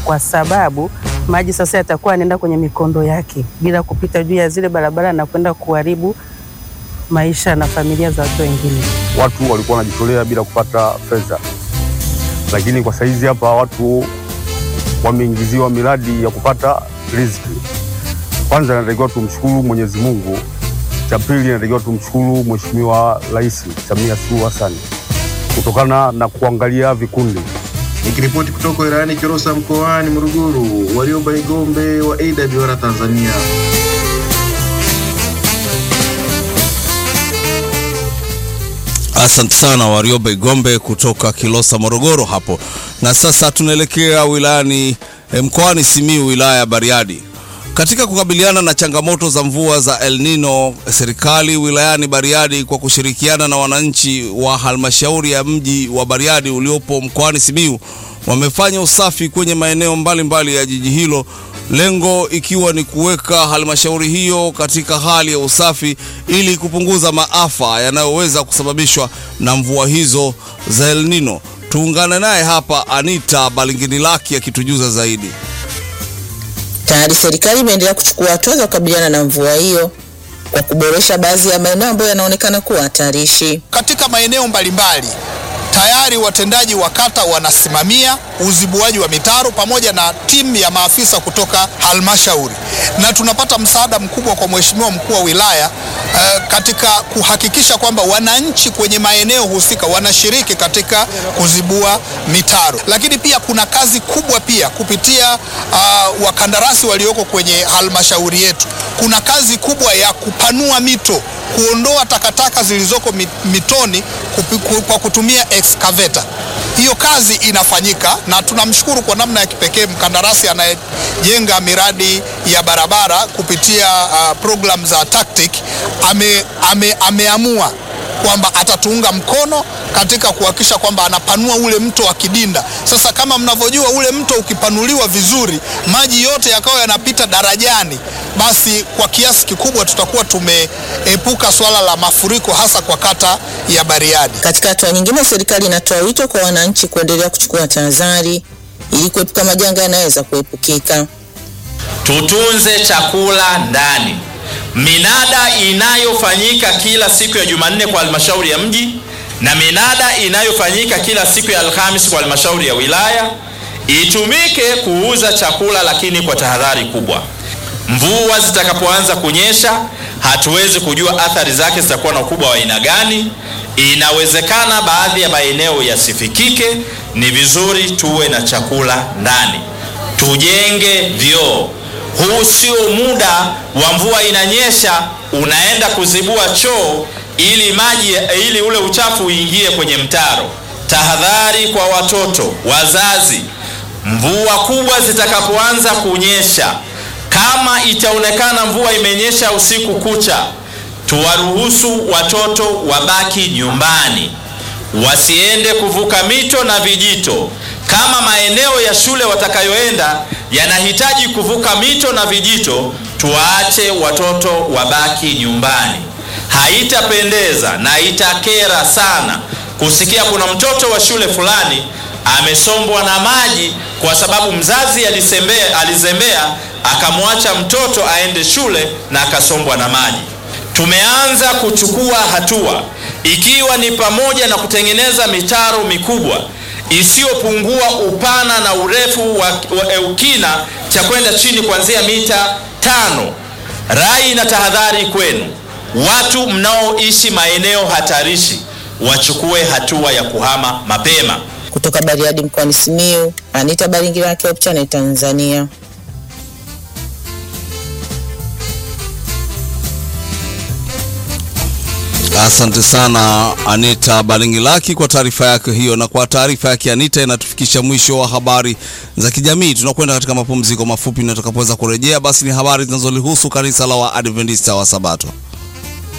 kwa sababu maji sasa yatakuwa yanaenda kwenye mikondo yake bila kupita juu ya zile barabara na kwenda kuharibu maisha na familia za watu wengine. Watu walikuwa wanajitolea bila kupata fedha, lakini kwa saizi hapa watu wameingiziwa miradi ya kupata riziki. Kwanza inatakiwa tumshukuru Mwenyezi Mungu, cha pili inatakiwa tumshukuru Mheshimiwa Rais Samia Suluhu Hassan kutokana na kuangalia vikundi. Nikiripoti kutoka wilayani Kilosa mkoani Morogoro, Warioba Igombe wa AWR Tanzania. Asante sana Warioba Igombe kutoka Kilosa, Morogoro hapo. Na sasa tunaelekea wilayani eh, mkoani Simiyu, wilaya ya Bariadi. Katika kukabiliana na changamoto za mvua za El Nino, serikali wilayani Bariadi kwa kushirikiana na wananchi wa halmashauri ya mji wa Bariadi uliopo mkoani Simiyu wamefanya usafi kwenye maeneo mbalimbali ya jiji hilo, lengo ikiwa ni kuweka halmashauri hiyo katika hali ya usafi ili kupunguza maafa yanayoweza kusababishwa na mvua hizo za El Nino. Tuungane naye hapa Anita Balingini-Laki akitujuza zaidi. Tayari serikali imeendelea kuchukua hatua za kukabiliana na mvua hiyo kwa kuboresha baadhi ya maeneo ambayo yanaonekana kuwa hatarishi. Katika maeneo mbalimbali tayari watendaji wa kata wanasimamia uzibuaji wa mitaro pamoja na timu ya maafisa kutoka halmashauri, na tunapata msaada mkubwa kwa mheshimiwa mkuu wa wilaya eh, katika kuhakikisha kwamba wananchi kwenye maeneo husika wanashiriki katika kuzibua mitaro. Lakini pia kuna kazi kubwa pia kupitia uh, wakandarasi walioko kwenye halmashauri yetu, kuna kazi kubwa ya kupanua mito kuondoa takataka zilizoko mitoni kupi, kwa kutumia excavator. Hiyo kazi inafanyika na tunamshukuru kwa namna ya kipekee mkandarasi anayejenga miradi ya barabara kupitia uh, program za TACTIC ame, ame, ameamua kwamba atatuunga mkono katika kuhakikisha kwamba anapanua ule mto wa Kidinda. Sasa kama mnavyojua, ule mto ukipanuliwa vizuri, maji yote yakawa yanapita darajani, basi kwa kiasi kikubwa tutakuwa tumeepuka swala la mafuriko hasa kwa kata ya Bariadi. Katika hatua nyingine, serikali inatoa wito kwa wananchi kuendelea kuchukua tahadhari ili kuepuka majanga yanayoweza kuepukika. Tutunze chakula ndani. Minada inayofanyika kila siku ya Jumanne kwa halmashauri ya mji na minada inayofanyika kila siku ya Alhamisi kwa halmashauri ya wilaya itumike kuuza chakula, lakini kwa tahadhari kubwa. Mvua zitakapoanza kunyesha, hatuwezi kujua athari zake zitakuwa na ukubwa wa aina gani. Inawezekana baadhi ya maeneo yasifikike. Ni vizuri tuwe na chakula ndani, tujenge vyoo. Huu sio muda wa mvua inanyesha unaenda kuzibua choo ili maji ili ule uchafu uingie kwenye mtaro. Tahadhari kwa watoto, wazazi, mvua kubwa zitakapoanza kunyesha, kama itaonekana mvua imenyesha usiku kucha, tuwaruhusu watoto wabaki nyumbani, wasiende kuvuka mito na vijito. Kama maeneo ya shule watakayoenda yanahitaji kuvuka mito na vijito, tuwaache watoto wabaki nyumbani. Haitapendeza na itakera sana kusikia kuna mtoto wa shule fulani amesombwa na maji kwa sababu mzazi alisembea, alizembea akamwacha mtoto aende shule na akasombwa na maji. Tumeanza kuchukua hatua ikiwa ni pamoja na kutengeneza mitaro mikubwa isiyopungua upana na urefu wa, wa ukina cha kwenda chini kuanzia mita tano. Rai na tahadhari kwenu watu mnaoishi maeneo hatarishi wachukue hatua ya kuhama mapema. Kutoka Bariadi mkoani Simiyu, Anita Baringira, Hope Channel Tanzania. Asante sana Anita Balingilaki kwa taarifa yake hiyo. Na kwa taarifa yake Anita inatufikisha mwisho wa habari za kijamii. Tunakwenda katika mapumziko mafupi, na tutakapoweza kurejea, basi ni habari zinazolihusu kanisa la Waadventista wa Sabato.